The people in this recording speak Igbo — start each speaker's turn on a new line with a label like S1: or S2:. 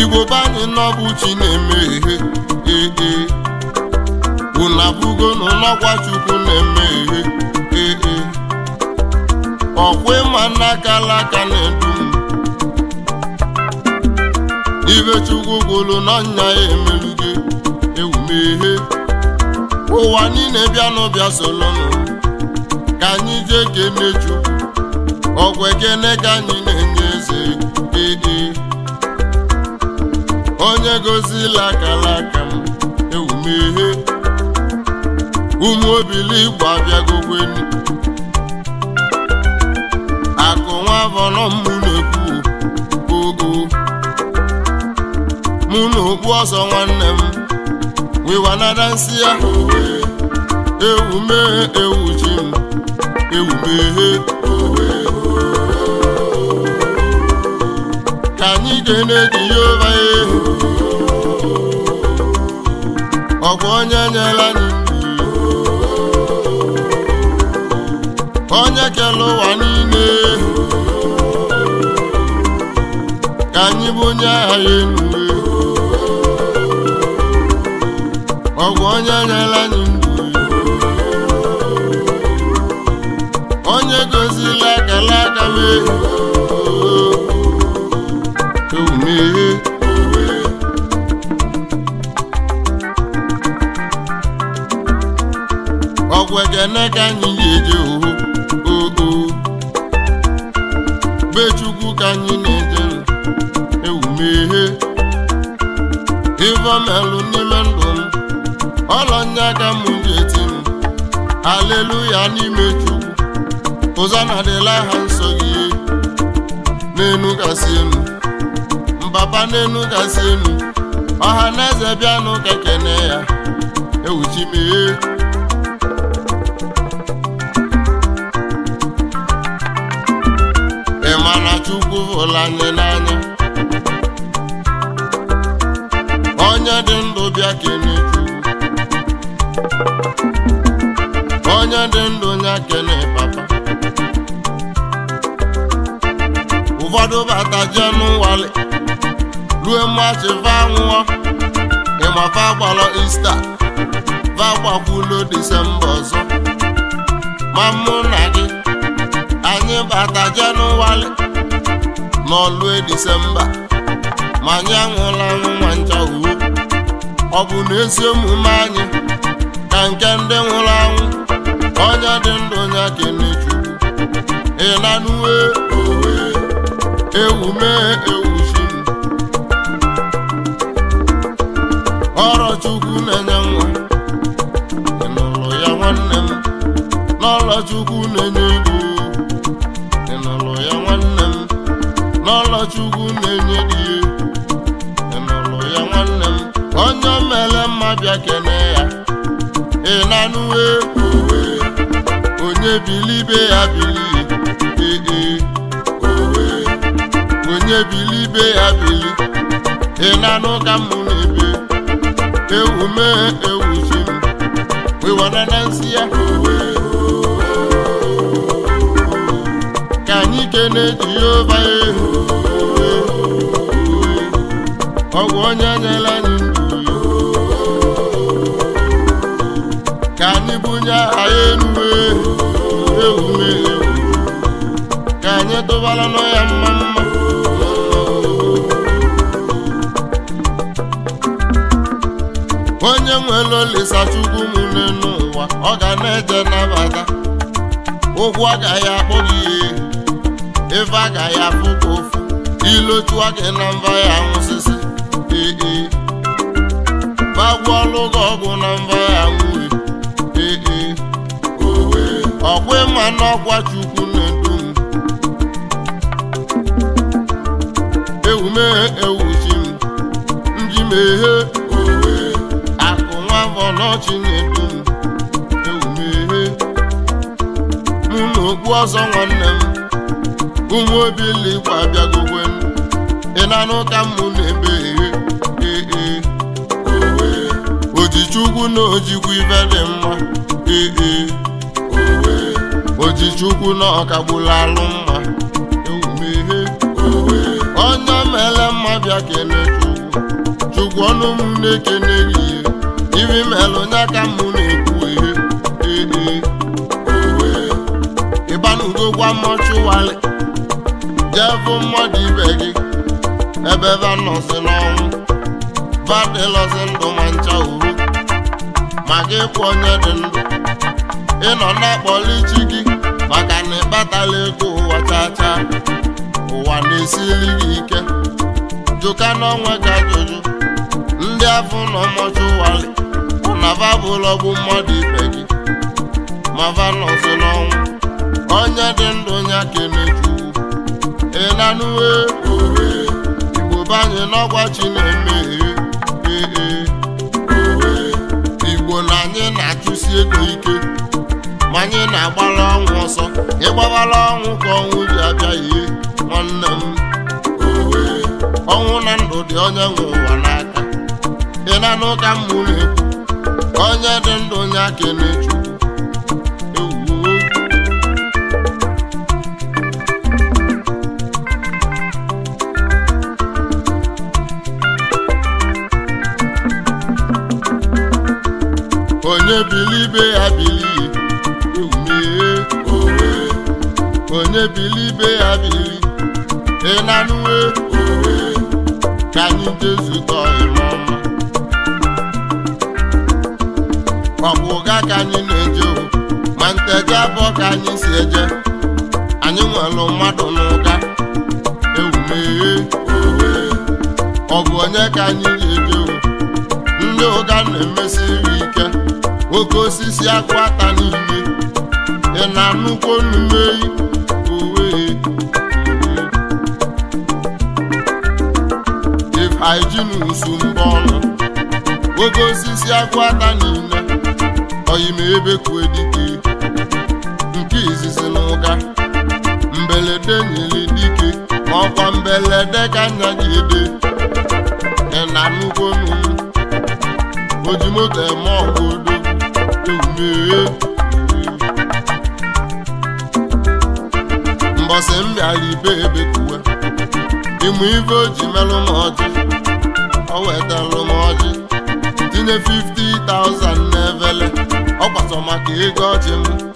S1: igbo be anyị n'ọbụ chi na-emeghe ee unu abụgo n'ụlọgwa chukwu na-emeghe ee ọkwa ịma n'aka alaka na-edu m ibe chukwu gwụrụ n'ọnya ya emelugo ewumeghe ụwa niile bịanụ bịa solonụ ka anyị jee kene chukwu ọgwụ ekene ka anyị na-enye eze ee onye gozila akala aka m ewumeghe ụmụ obili igbo abịagokweni akụ nwa avọnọ mụ na-ekwu ogo mụ na okpu ọzọ nwanne m wiwanada nsị ya ewume ewuchi m ewumeghe ka anyị ga-eneji ya ụba ehu ọ bụ onye nyela anyị ndụ onye kere ụwa niile ka anyị bụ onye agha ya enu ọ bụ onye nyela anyị ndụ onye gozila akala aka m ewumeghe ọgwụ ekene ka anyị ga-eje oho oo be chukwu ka anyị na-eje ewumeghe ivomelụ n'ime ndụ m ọlọnya ka m ji eti m aleluya n'ime chukwu ụzọ na-adịla ha nsọ gị n'enu gasị enu mbaba n'enu gasị enu ọha na eze bịanụ ka kene ya ewuchimeghe ị ma na chukwu hụrụ anyị n'anya onye dị ndụ bịa kene chukwu onye dị ndụ nya kene papa ụfọdụ bata jee n'ụwali rue mmachi va nwụọ ịmafa gbalọ ista va gbakwulo disemba ọzọ ma mụ na gị anyị bata jenụwarị n'ọlue disemba ma anyị anwụla anwụ nwa ncha uwe ọ bụ na ezi omume anyị ka nke ndị nwụrụ anwụ onye dị ndụ ya kene chukwu ịnanuwe owe ewume ewuchi ọrọ chukwu na-enye nwa ịnụlụ ya nwanne m n'ọlọ chukwu na-enye ego ịnụlụ ya nwanne m n'ọlọ chukwu na-enye di ịnụlụ ya nwanne m onye mere mma bịa kene ya ịnanụwe owe onye bilibe ya bili ee owe onye bilibe ya bili ịnanụ ka m na-ebe ewume ewuchi m wiwana na nsị ya owe ka anyị kene jehova ehu ọgwụ onye nyere anyị ndụ ka anyị bunye aha ya enuwe ewume ewu ka anyị tụbara nọ ya mma mma onye nwere olisa chukwu m n'ụwa ọ ga na-eje nabata ụkwụ agaghị akpọ gị ihe ife agaghị afụ ka ofu ilochua gị na mba ya nwụsịsị ee bagwuọlụ gị ọgwụ na mba ya nwụghị ee owe ọkwa ịma n'ọkwa chukwu na-edu m ewume ewuchi m nji meghe owe akụ nwa afọ n'ọchị na-edu m ewumeghe mụ na okpu ọzọ nwanne m ụmụ obili igbo abịagokwe m ịnanụ ka mụ na-ebe eghe ee owe ojichukwu na ojikwu ibe dị mma ee owe ojichukwu na ọkagbula alụ mma ewumeghe owe onye mere mma bịa kene chukwu chukwu ọnụ m na-ekene gị ibi melụ nya ka mụ na-ekwu ehe ee owe ịbanugo gwa mọchụwalị jevu mmadụ ibe gị ebe ebe nọzi n'ọnwụ badịlọzi ndụ ma ncha uru ma gị bụ onye dị ndụ ịnọ na-akpọli chi gị maka na ịkpatala ego ụwa chacha ụwa na-esili gị ike jụka n'ọnwa ka ajụjụ ndị afọ nọ mọchụwalị na vabụlọgbu mmadụ ibe gị ma va nọzi n'ọnwụ onye dị ndụ ya kenechukwu ịnanụwe owe igbo banye n'ọgwa chi na-eme ee ee owe igbo na anyị na-achụsi ego ike ma anyị na-agbara ọnwụ ọsọ ịgbawara ọnwụ ka ọnwụ ji abịa ihe nwanne m owe ọnwụ na ndụ dị onye nwe ụwa n'aka ịnanụ ka mmụ na-ekwu onye dị ndụ ya kenechukwu ewuo onye bili ibe ya bili ewumee owe onye bili ibe ya bili ịnanụwe owe ka anyị jezukọ ịmọma ọ bụ ụga ka anyị na-eje o ma nteje abụọ ka anyị si eje anyị nwere mmadụ n'ụga ewumee owe ọ bụ onye ka anyị ga-eje o ndị ụga na-emesiri ike oke osisi akwụ ata niile ị na-anụkwo nnumeyi owe if hygiene usu mbọ ọnụ oke osisi akwụ ata niile oyime ebe kwue dike nke izizi n'ụga mbelede nyere dike ma ọkwa mbelede ka nya gị ede ị na-anụkwo nnu oji moto eme ọgụdo ewumee mbọsị m bịara ibe ebe kuwe ịmụ ibe o ji melụ m ọjị o wetalụ m ọjị tinye 50,000 n'evele ọ gbasọ maka ego ọjị m